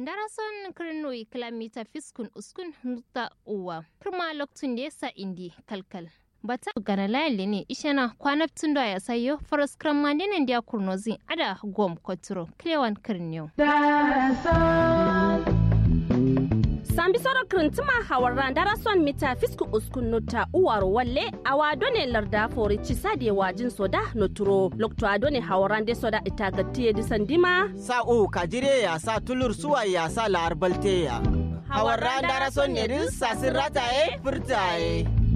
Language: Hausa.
darason kirnoi kilomita fiskun uskun nuta uwa kirma loktun da yasa indi kalkal bata gana layali ne ishana kwanaptun da ya sayo faras krammandinan da kurnozin ada gom koturo klewan kirniyo sambi soro kirintima hawarran darason mita fisku uskun nota uwar walle awa done larda fori cisade wajin soda noturo lokto adone hawarran de soda itagatiye disandima sa'u kajire ya sa tulur suwa ya sa la'ar balte ya hawarran darason ne din sasin rataye furtaye